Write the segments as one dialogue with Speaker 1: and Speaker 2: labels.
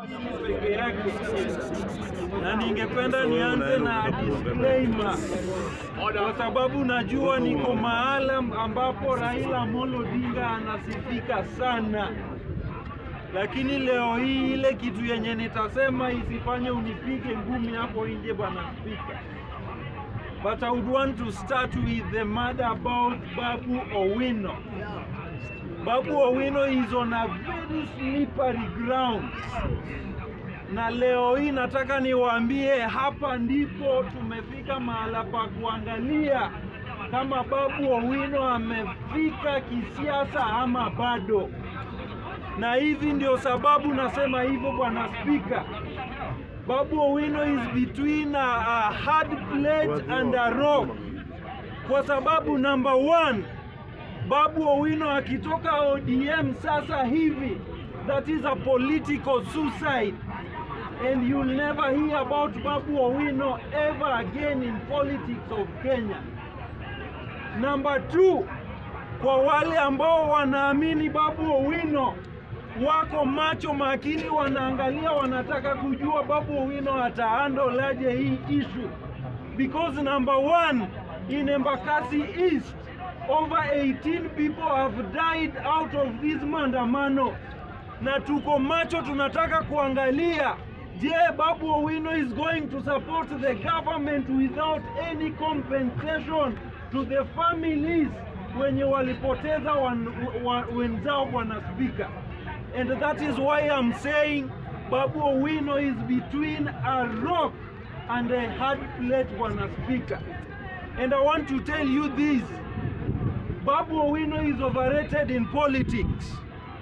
Speaker 1: peke yake, na ningependa nianze na disclaimer kwa sababu najua niko mahala ambapo Raila Amolo Odinga anasifika sana, lakini leo hii ile kitu yenye nitasema isifanye unipige ngumi hapo nje, bwana Spika. But I would want to start with the matter about Babu Owino. Babu Owino is on a very slippery ground, na leo hii nataka niwaambie, hapa ndipo tumefika mahala pa kuangalia kama Babu Owino amefika kisiasa ama bado, na hivi ndio sababu nasema hivyo, bwana Spika. Babu Owino is between a, a hard plate and a rock, kwa sababu number one Babu Owino akitoka ODM sasa hivi, that is a political suicide and you'll never hear about Babu Owino ever again in politics of Kenya. Number two, kwa wale ambao wanaamini Babu Owino wako macho makini, wanaangalia, wanataka kujua Babu Owino atahandle aje hii issue because number one in Embakasi East over 18 people have died out of this maandamano, na tuko macho, tunataka kuangalia, je, Babu Owino is going to support the government without any compensation to the families wenye walipoteza wan, wa, wenzao, bwana Spika. And that is why I'm saying Babu Owino is between a rock and a hard plate, bwana Spika. And I want to tell you this. Babu Owino is overrated in politics.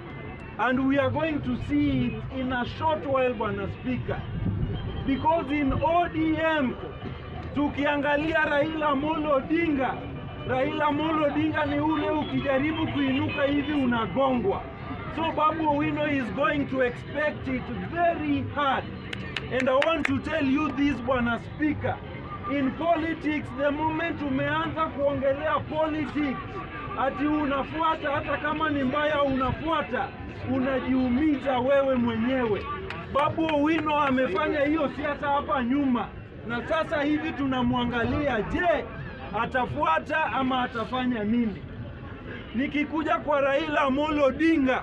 Speaker 1: And we are going to see it in a short while, Bwana Speaker. Because in ODM, tukiangalia Raila Amolo Odinga, Raila Amolo Odinga ni ule ukijaribu kuinuka hivi unagongwa. So Babu Owino is going to expect it very hard. And I want to tell you this, Bwana Speaker. In politics, the moment umeanza kuongelea politics, ati unafuata hata kama ni mbaya unafuata, unajiumiza wewe mwenyewe. Babu Owino amefanya hiyo siasa hapa nyuma, na sasa hivi tunamwangalia, je, atafuata ama atafanya nini? Nikikuja kwa Raila Amolo Odinga,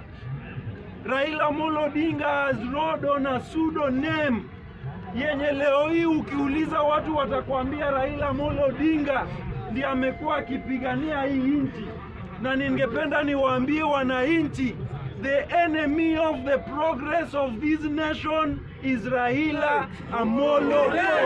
Speaker 1: Raila Amolo Odinga has rode on a pseudo name yenye leo hii ukiuliza watu watakwambia Raila Amolo Odinga ndiye amekuwa akipigania hii nchi, na ningependa niwaambie wananchi, the enemy of the progress of this nation is Raila Amolo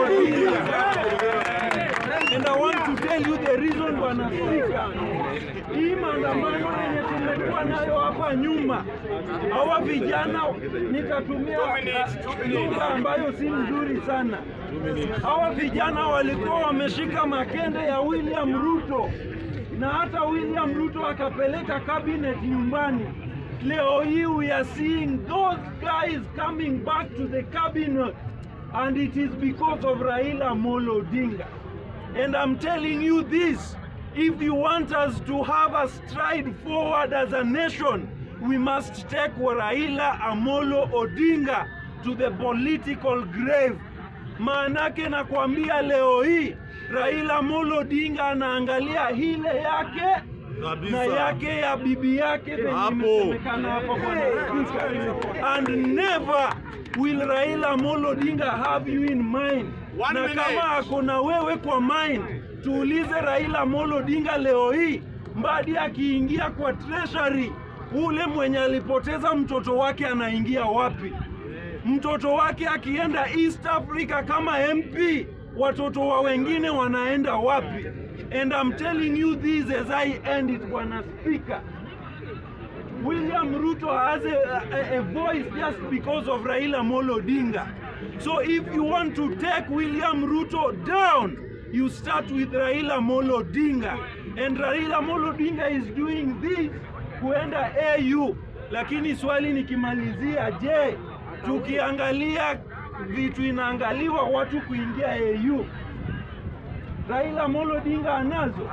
Speaker 1: Odinga. And I want to tell you the reason, bwana Spika, hii maandamano yenye tumekuwa nayo hapa nyuma, hawa vijana, nitatumia lugha ambayo si nzuri sana. Hawa vijana walikuwa wameshika makende ya William Ruto na hata William Ruto akapeleka cabinet nyumbani. Leo hii we are seeing those guys coming back to the cabinet and it is because of Raila Amolo Odinga. And I'm telling you this, if you want us to have a stride forward as a nation, we must take Raila Amolo Odinga to the political grave. Maanake nakwambia leo hii Raila Amolo Odinga anaangalia hile yake na yake ya bibi yake venye imesemekana hapa bwana Spika. And never will Raila Amolo Odinga have you in mind.
Speaker 2: One
Speaker 1: na
Speaker 2: minute.
Speaker 1: kama ako na wewe kwa mind, tuulize Raila Amolo Odinga leo hii, Mbadi akiingia kwa treasury, ule mwenye alipoteza mtoto wake anaingia wapi? Mtoto wake akienda East Africa kama MP, watoto wa wengine wanaenda wapi? And I'm telling you this as I end it, Bwana Speaker. William Ruto has a, a, a voice just because of Raila Amolo Odinga. So if you want to take William Ruto down, you start with Raila Amolo Odinga. And Raila Amolo Odinga is doing this kuenda AU. Lakini swali nikimalizia, je, tukiangalia vitu inaangaliwa watu kuingia AU, Raila Amolo Odinga anazo?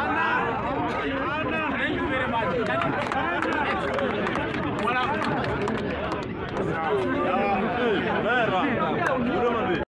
Speaker 2: Thank you very much. Thank you.